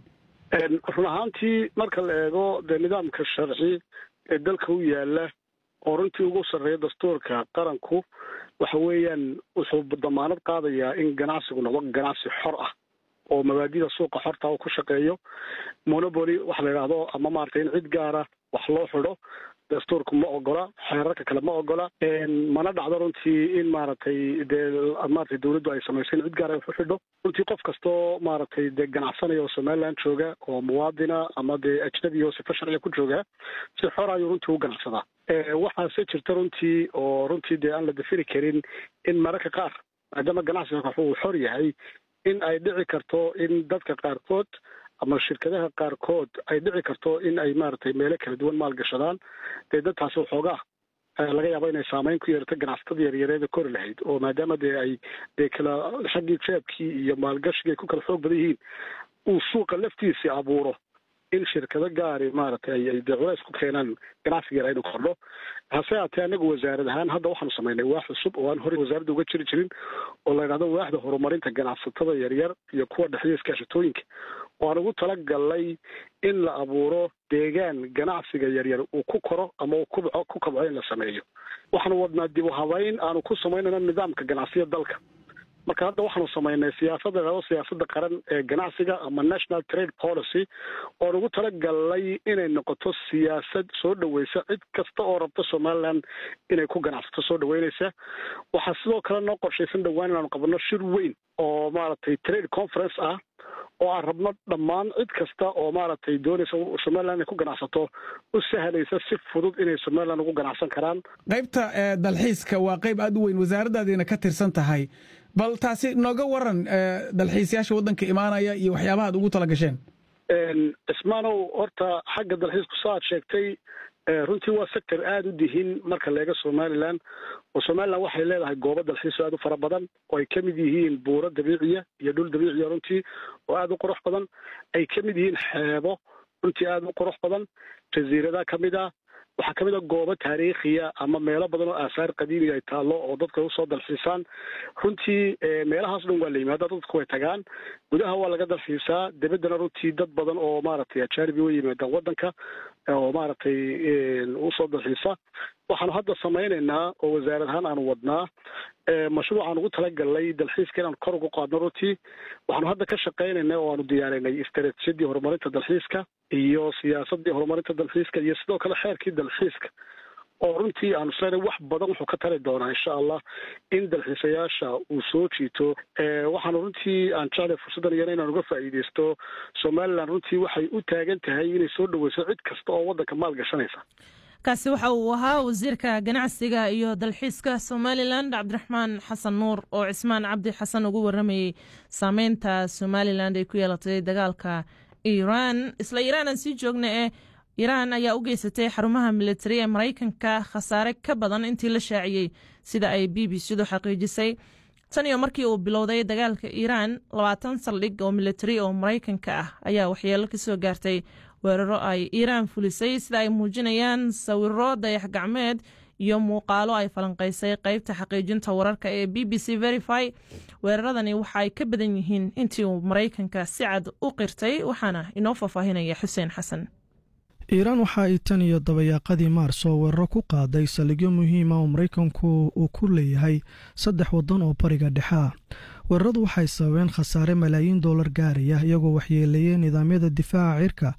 S6: run ahaantii marka la eego dee nidaamka sharci ee dalka u yaala oo runtii ugu sarreeya dastuurka qaranku waxa weeyaan wuxuu damaanad qaadayaa in ganacsigu noqdo ganacsi xor ah oo mabaadida suuqa xorta uu ku shaqeeyo monopoly waxa la yidhaahdo ama maaragtay in cid gaara wax loo xidho dastuurku ma ogola xeerarka kale ma ogola mana dhacdo runtii in maaragtay dee maratay dawladdu ay samayso in cid gaara wax u xidho runtii qof kastoo maaragtay dee ganacsanaya oo somaliland jooga oo muwaadina ama dee ajnabi oo sifa sharciga ku jooga si xor ayuu runtii u ganacsadaa waxaase jirta runtii oo runtii dee aan la dafiri karin in mararka qaar maadaama ganacsiga uu xor yahay in ay dhici karto in dadka qaarkood ama shirkadaha qaarkood ay dhici karto in ay maaragtay meelo kala duwan maalgashadaan dee dadtaasi waxoogaa laga yaabo inay saameyn ku yeelato ganacsatada yaryareeda kori lahayd oo maadaama dee ay dee kala xaggii jeebkii iyo maalgashiga ay ku kala xoog badan yihiin uu suuqa laftiisii abuuro in shirkado gaari maaragtay ay dee culays ku keenaan ganacsiga yar aynu kordho hase haatee anagu wasaarad ahaan hadda waxaanu samaynay waax cusub oo aan horey wasaaradda uga jiri jirin oo la yidhahdo waaxda horumarinta ganacsatada yaryar iyo kuwa dhexdiya iskaashatooyinka oo aan ugu talagalnay in la abuuro deegaan ganacsiga yaryar uu ku koro ama uu kubco ku kabco in la sameeyo waxaanu wadnaa dib u habayn aanu ku samaynayno nidaamka ganacsiya dalka marka hadda waxaanu samaynay siyaasadda ladhahdo siyaasadda qaran ee ganacsiga ama national trade policy oon ugu talagalnay inay noqoto siyaasad soo dhaweysa cid kasta oo rabta somaliland inay ku ganacsato soo dhaweynaysa waxaa sidoo kale noo qorshaysan dhowaan inaanu qabanno shir weyn oo maaragtay trade conference ah oo aan rabno dhammaan cid kasta oo maaragtay doonaysa somaliland inay ku ganacsato u sahlaysa si fudud inay somaliland ugu ganacsan karaan
S7: qaybta dalxiiska waa qayb aad u weyn wasaaraddaadiina ka tirsan tahay bal taasi nooga waran dalxiisayaasha waddanka imaanaya iyo waxyaabaha ad ugu tala gasheen
S6: cismaanow horta xagga dalxiisku sa aad sheegtay runtii waa sector aada u dihin marka leega somaliland oo somaliland waxay leedahay goobo dalxiiso aad u fara badan oo ay ka mid yihiin buuro dabiiciya iyo dhul dabiiciya runtii oo aada u qurux badan ay ka mid yihiin xeebo runtii aada u qurux badan jasiirada ka mid ah waxaa ka mid a goobo taariikhiya ama meelo badan oo aasaar qadiimiga ay taallo oo dadka usoo dalxiisaan runtii meelahaas dhan waa la yimaada dadku way tagaan gudaha waa laga dalxiisaa debeddana runtii dad badan oo maaragtay ajaanibi way yimaadaan waddanka oo maaragtay usoo dalxiisa waxaanu hadda samaynaynaa oo wasaarad ahaan aanu wadnaa mashruucaan ugu talagalnay dalxiiska inaan kor ugu qaadno runtii waxaanu hadda ka shaqaynaynay oo aanu diyaarinay istaraatiijiyadii horumarinta dalxiiska iyo siyaasadii horumarinta dalxiiska iyo sidoo kale xeerkii dalxiiska oo runtii aanu isleynay wax badan wuxuu ka tari doonaa insha allah in dalxiisayaasha uu soo jiito waxaanu runtii aan jeclay fursaddan iyana inaan uga faa'iidaysto somaliland runtii waxay u taagan tahay inay soo dhaweyso cid kasta oo waddanka maal gashanaysa
S2: kaasi waxa uu ahaa wasiirka ganacsiga iyo dalxiiska somalilan cabdiraxmaan xasan nuur oo cismaan cabdi xasan ugu waramayey saameynta somalilan ay ku yeelatay dagaalka iiraan isla iiraan aan sii joogna ee iiraan ayaa u geysatay xarumaha militari ee maraykanka khasaare ka badan intii la shaaciyey sida ay b b c du xaqiijisay tan iyo markii uu bilowday dagaalka iiraan labaatan saldhig oo militari oo maraykanka ah ayaa waxyeelo ka soo gaartay weeraro ay iiraan fulisay sida ay muujinayaan sawiro dayax gacmeed iyo muuqaalo ay falanqaysay qeybta xaqiijinta wararka ee b b c verify weeraradani waxa ay ka badan yihiin intii uu maraykanka si cad u qirtay waxaana inoo faahfaahinaya xuseen xasan
S1: iiraan waxa ay tan iyo dabayaaqadii maars oo weeraro ku qaaday saldhigyo muhiima oo maraykanku uu ku leeyahay saddex waddan oo bariga dhexe ah weeraradu waxay sababeen khasaare malaayiin dollar gaaraya iyagoo waxyeeleeyey nidaamyada difaaca cirka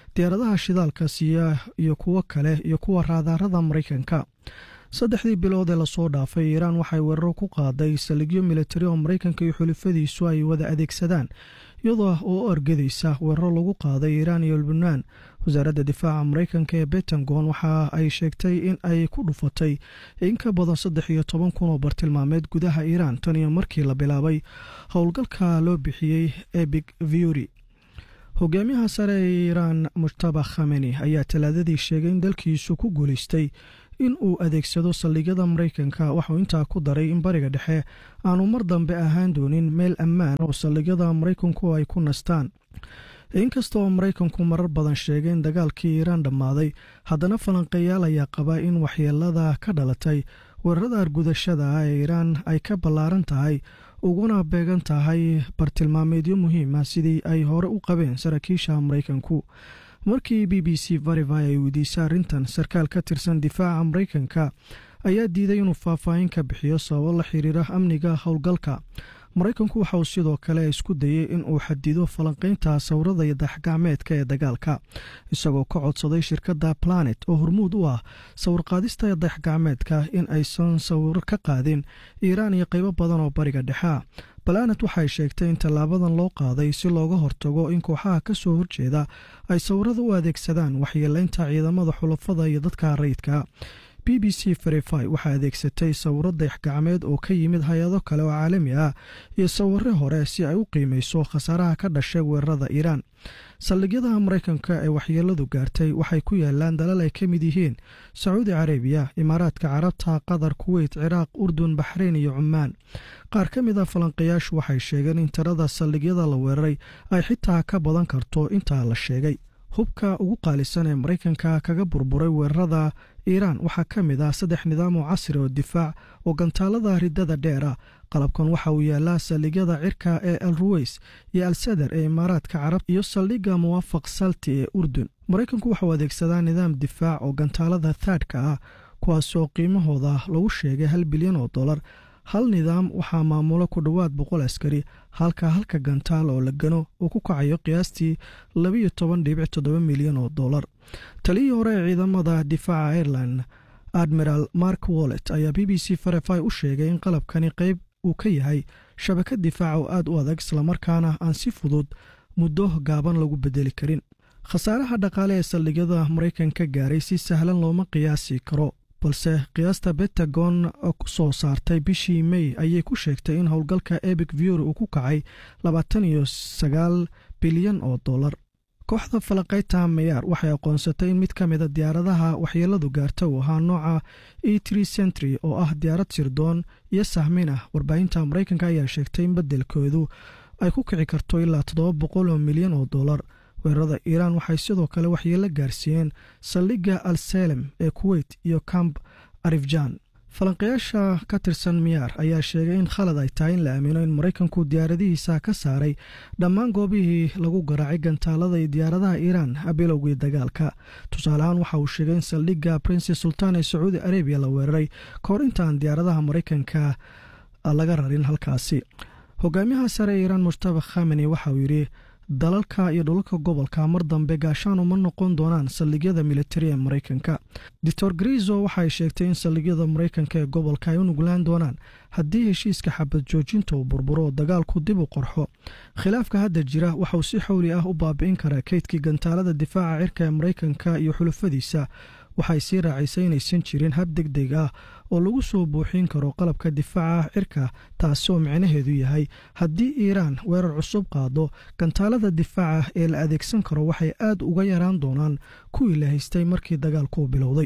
S1: diyaaradaha shidaalka siiya iyo kuwo kale iyo kuwa raadaarada maraykanka saddexdii bilood ee lasoo dhaafay iiraan waxay weeraro ku qaaday saldhigyo militari oo maraykanka iyo xulifadiisu ay wada adeegsadaan iyadoo oo u argadaysa weeraro lagu qaaday iiraan iyo lubnaan wasaaradda difaaca maraykanka ee betangon waxa ay sheegtay in ay ku dhufatay in ka badan saddex iyo toban kun oo bartilmaameed gudaha iiraan tan iyo markii la bilaabay howlgalka loo bixiyey ebig viuri hogaamiyaha sare ee iiraan mujtaba khameni ayaa talaadadii sheegay in dalkiisu ku guulaystay in uu adeegsado saldhigyada maraykanka waxuu intaa ku daray in bariga dhexe aanu mar dambe ahaan doonin meel ammaan oo saldhigyada maraykanku ay ku nastaan inkasta oo maraykanku marar badan sheegay in dagaalkii iiraan dhammaaday haddana falanqeeyaal ayaa qaba in waxyeelada ka dhalatay weerarada argudashada ah ee iiraan ay ka ballaaran tahay uguna beegan tahay bartilmaameedyo muhiima sidii ay hore u qabeen saraakiisha maraykanku markii b b c varivi ay weydiisay arrintan sarkaal ka tirsan difaaca maraykanka ayaa diiday inuu faahfaahin ka bixiyo sababo la xiriira amniga howlgalka maraykanku waxa uu sidoo kale isku dayey in uu xadido falanqaynta sawirada iyo daxgacmeedka ee dagaalka isagoo ka codsaday shirkadda planet oo hormuud u ah sawirqaadista dayaxgacmeedka in aysan sawiro ka qaadin iiraan iyo qaybo badan oo bariga dhexea planet waxay sheegtay in tallaabadan loo qaaday si looga hortago in kooxaha ka soo horjeeda ay sawirada u adeegsadaan waxyeeleynta ciidamada xulafada iyo dadka rayidka b b c verify waxaa adeegsatay sawiro dayaxgacmeed oo ka yimid hay-ado kale oo caalami ah iyo sawiro hore si ay u qiimeyso khasaaraha ka dhashay weerarada iiraan saldhigyada maraykanka ee waxyeeladu gaartay waxay ku yaalaan dalal ay ka mid yihiin sacuudi carabiya imaaraadka carabta qatar kuweyt ciraaq urdun baxreyn iyo cumaan qaar ka mid a falanqayaashu waxay sheegeen in tirada saldhigyada la weeraray ay xitaa ka badan karto intaa la sheegay hubka ugu qaalisan ee maraykanka kaga burburay weerarada iiraan waxaa ka mid ah saddex nidaam oo casri oo difaac oo gantaalada ridada dheera qalabkan waxa uu yaalaa saldhigyada cirka ee al ruweys iyo al sadar ee imaaraadka carab iyo saldhigga muwaafaq salti ee urdun maraykanku waxauu adeegsadaa nidaam difaac oo gantaalada thaadhka ah kuwaasoo qiimahooda lagu sheegay hal bilyan oo dollar hal nidaam waxaa maamulo ku dhowaad boqol askari halka halka gantaal oo la gano uu ku kacayo qiyaastii labiyo toban dhibic toddoba milyan oo dollar taliyii hore ee ciidamada difaaca ireland admiral mark wallet ayaa b b c farefy u sheegay in qalabkani qayb uu ka yahay shabakad difaaca oo aad u adag islamarkaana aan si fudud muddo gaaban lagu bedeli karin khasaaraha dhaqaale ee saldhigyada maraykanka gaaray si sahlan looma qiyaasi karo balse qiyaasta bentagon ku soo saartay bishii mey ayay ku sheegtay in howlgalka ebic vior uu ku kacay labaatan iyo sagaal bilyan oo dollar kooxda falaqayta mayaar waxay aqoonsatay in mid ka mida diyaaradaha waxyeeladu gaarta uu ahaa nooca e tre centry oo ah diyaarad sirdoon iyo sahmin ah warbaahinta maraykanka ayaa sheegtay in beddelkoodu ay ku kici karto ilaa toddoba boqol oo milyan oo dollar weerarada iiraan waxay sidoo kale waxyeelo gaarsiiyeen saldhigga al salem ee kuweyt iyo camp arifjan falanqayaasha ka tirsan miyaar ayaa sheegay in khalad ay tahay in la aamino in maraykanku diyaaradihiisa ka saaray dhammaan goobihii lagu garaacay gantaalada iyo diyaaradaha iiraan bilowgii dagaalka tusaaleahaan waxa uu sheegay in saldhigga princes sultan ee sacuudi arabiya la weeraray kahor intaan diyaaradaha maraykanka laga rarin halkaasi hogaamiyaha sare ee iiraan mujtaba khameni waxa uu yidhi dalalka iyo dhulalka gobolka mar dambe gaashaan uma noqon doonaan saldhigyada militari ee maraykanka doctor grizo waxay sheegtay in saldhigyada maraykanka ee gobolka ay u nuglaan doonaan haddii heshiiska xabad joojinta uu burburo oo dagaalku dib u qorxo khilaafka hadda jira waxauu si xowli ah u baabi'in karaa keydkii gantaalada difaaca cirka ee maraykanka iyo xulufadiisa waxay sii raacisay inaysan jirin hab deg deg ah oo lagu soo buuxin karo qalabka difaaca cirka taasi oo micnaheedu yahay haddii iiraan weerar cusub qaado gantaalada difaaca ee la adeegsan karo waxay aad uga yaraan doonaan kuwii la haystay markii dagaalku bilowday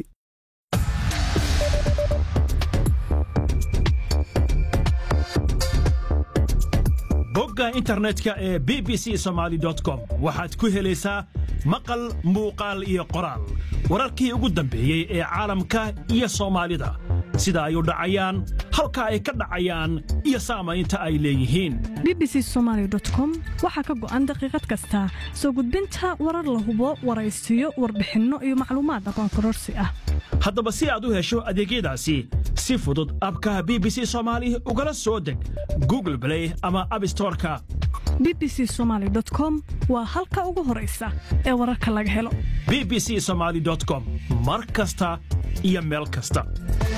S8: bogga internetka ee b b c somaali com waxaad ku helaysaa maqal muuqaal iyo qoraal wararkii ugu dambeeyey ee caalamka iyo soomaalida sida ay u dhacayaan halka ay ka dhacayaan iyo saamaynta ay leeyihiin
S9: bbc somalycom waxaa ka go'an daqiiqad kasta soo gudbinta warar la hubo waraysiyo warbixinno iyo macluumaad aqoon kororsi ah
S8: haddaba si aad u hesho adeegyadaasi si fudud abkaha b b c soomaali ugala soo deg google blay ama abstoreka
S9: b b c somaali com waa halka ugu horaysa ee wararka laga helo
S8: b b c somaali com mar kasta iyo meel kasta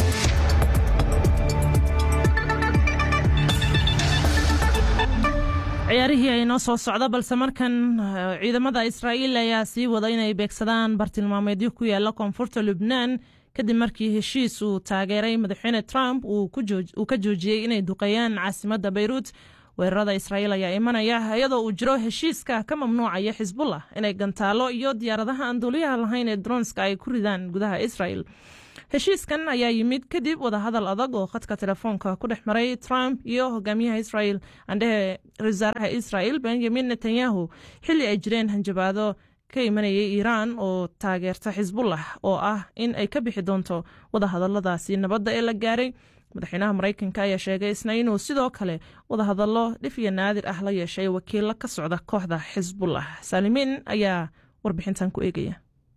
S2: ciyaarihii ay noo soo socda balse markan ciidamada israa'iil ayaa sii wada inay beegsadaan bartilmaameedyo ku yaala koonfurta lubnaan kadib markii heshiis uu taageeray madaxweyne trump uu ka joojiyey inay duqeeyaan caasimadda bayruut weerarada israa'iil ayaa imanaya iyadoo uu jiro heshiiska ka mamnuucaya xisbullah inay gantaalo iyo diyaaradaha aan duuliyaha lahayn ee dronska ay ku ridaan gudaha israel heshiiskan ayaa yimid kadib wadahadal adag oo khadka telefoonka ku dhex maray trump iyo hogaamiyaha israel andhehe wasaaraha israel benjamin netanyahu xilli ay jireen hanjabaado ka imanayay iiraan oo taageerta xisbullah oo ah in ay ka bixi doonto wadahadaladaasi nabadda ee la gaaray madaxweynaha maraykanka ayaa sheegay isna inuu sidoo kale wadahadallo dhif iyo naadir ah la yeeshay wakiilo ka socda kooxda xisbullah saalimiin ayaa warbixintan ku eegaya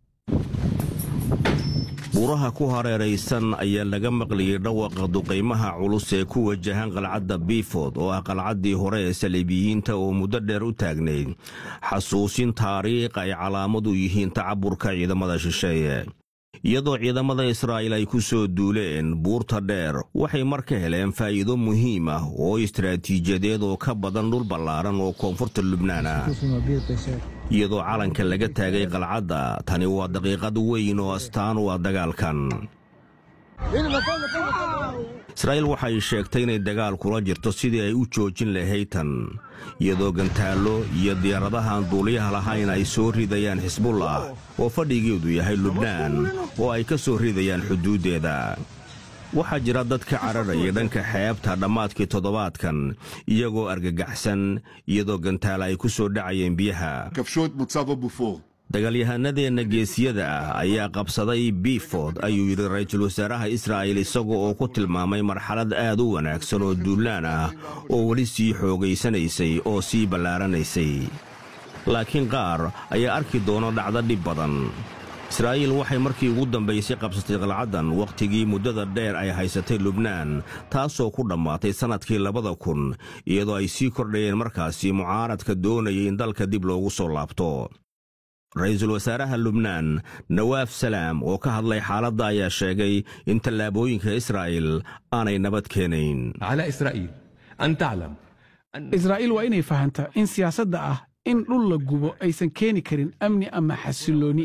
S4: buuraha ku hareeraysan ayaa laga maqlayay dhawaqa duqaymaha culus ee ku wajahan qalcadda biifod oo ah qalcaddii hore ee saliibiyiinta oo muddo dheer u taagnayd xasuusin taariikh ay calaamad u yihiin tacaburka ciidamada shisheeye iyadoo ciidamada israa'iil ay ku soo duuleen buurta dheer waxay mar ka heleen faa'iido muhiim ah oo istaraatiijiyadeed oo ka badan dhul ballaaran oo koonfurta lubnaan ah iyadoo calanka laga taagay qalcadda tani waa daqiiqad weyn oo astaan u ah dagaalkan israa'iil waxay sheegtay inay dagaal kula jirto sidii ay u joojin lahayd tan iyadoo gantaallo iyo diyaaradahaan duuliyaha lahayn ay soo ridayaan xisbullah oo fadhigeedu yahay lubnaan oo ay ka soo ridayaan xuduuddeeda waxaa jira dad ka cararaya dhanka xeebta dhammaadkii toddobaadkan iyagoo argagaxsan iyadoo gantaala ay ku soo dhacayeen biyaha dagaalyahanadeenna geesiyada ah ayaa qabsaday biifod ayuu yidhi ra'iisul wasaaraha israa'iil isaga oo ku tilmaamay marxalad aad u wanaagsan oo duulaan ah oo weli sii xoogaysanaysay oo sii ballaaranaysay laakiin qaar ayaa arki doona dhacdo dhib badan israa'iil waxay markii ugu dambaysay qabsatay qalcaddan wakhtigii muddada dheer ay haysatay lubnaan taasoo ku dhammaatay sannadkii labada kun iyadoo ay sii kordhayeen markaasi mucaaradka doonayay in dalka dib loogu soo laabto ra-iisul wasaaraha lubnaan nawaaf salaam oo ka hadlay xaaladda ayaa sheegay in tallaabooyinka israa'iil aanay nabad keenayn
S7: israa'iil waa inay fahantaa in siyaasadda ah in dhul la gubo aysan keeni karin amni ama xasillooni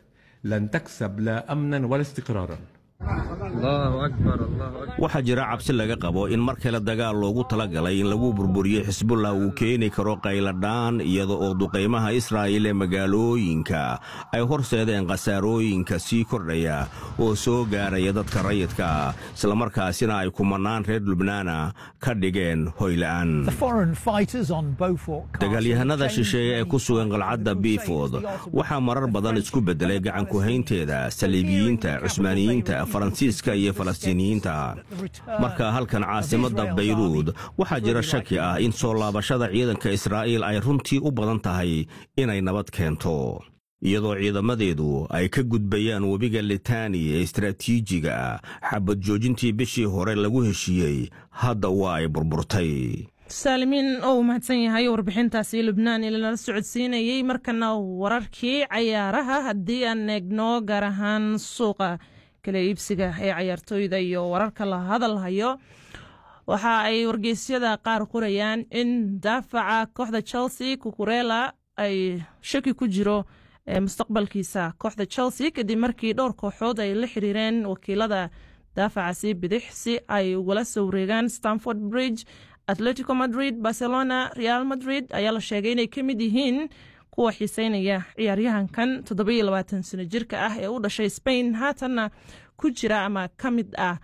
S4: waxaa jira cabsi laga qabo in mar kale dagaal loogu talagalay in lagu burburiyo xisbullah uu keeni karo qayladhaan iyada oo duqaymaha israa'iil ee magaalooyinka ay horseedeen khasaarooyinka sii kordhaya oo soo gaaraya dadka rayidka islamarkaasina ay kumannaan reer lubnaana ka dhigeen hoyla'aan dagaalyahanada shisheeye ee ku sugan qalcadda biifod waxaa marar badan isku beddelay gacankuhaynteeda saliibiyiinta cusmaaniyiinta faransiiska iyo falastiiniyiinta marka halkan caasimadda bayruud waxaa jira shaki ah in soo laabashada ciidanka israa'iil ay runtii u badan tahay inay nabad keento iyadoo ciidamadeedu ay ka gudbayaan webiga litani ee istaraatiijiga ah xabad joojintii bishii hore lagu heshiiyey hadda waa ay burburtay
S2: saalimiin oo uu mahadsan yahay warbixintaasi lubnaan ilanala socodsiinayey markana wararkii cayaaraha haddii aan eegno gaar ahaan suuqa kala iibsiga ee cayaartooyda iyo wararka la hadalhayo waxa ay wargeysyada qaar qorayaan in daafaca kooxda chelsea kukurela ay shaki ku jiro mustaqbalkiisa kooxda chelsea kadib markii dhowr kooxood ay la xiriireen wakiilada daafacaasi bidix si ay ugala soo wareegaan stanford bridge atletico madrid barcelona real madrid ayaa la sheegay inay ka mid yihiin kuwa xiiseynaya ciyaaryahankan toddobiyo labaatan sano jirka ah ee u dhashay spain haatanna ku jira ama ka mid ah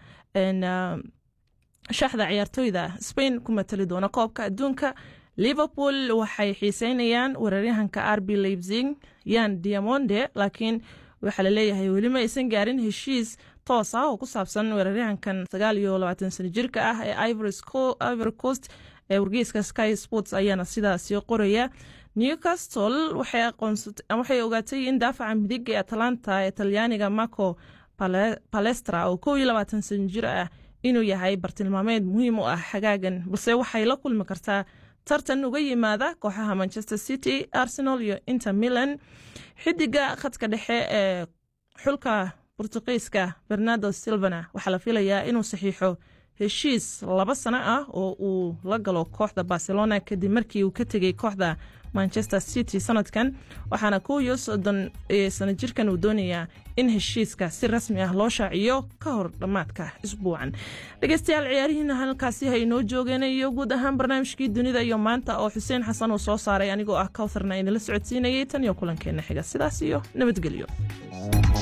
S2: shaxda ciyaartooyda spain ku matali doona koobka adduunka liverpool waxay xiiseynayaan weeraryahanka arbi leipzig yan diamonde laakiin waxaa laleeyahay weli ma aysan gaarin heshiis toos ah oo ku saabsan weeraryahankan sagaal iyo labaatan sano jirka ah ee ivory coast ee wargeyska sky sports ayaana sidaasi qoraya newcastle waxay ogaatay in daafaca midig ee atalanta ee talyaaniga marco palestra oo kow iyo labaatan sano jir ah inuu yahay bartilmaameed muhiim u ah xagaagan balse waxay la kulmi kartaa tartan uga yimaada kooxaha manchester city arsenal iyo inter milan xidiga khadka dhexe ee xulka bortuqiiska bernardo silvana waxaa la filayaa inuu saxiixo heshiis laba sano ah oo uu la galo kooxda barcelona kadib markii uu ka tegey kooxda manchester city sanadkan waxaana kow iyo soddon sano jirkan uu doonayaa in heshiiska si rasmi ah loo shaaciyo ka hor dhammaadka isbuucan dhegeystayaal ciyaarihiina halkaasi ha inoo joogeen iyo guud ahaan barnaamijkii dunida iyo maanta oo xuseen xasan uu soo saaray anigoo ah kawtharna inala socodsiinayay tan iyo kulankeena xiga sidaas iyo nabadgelyo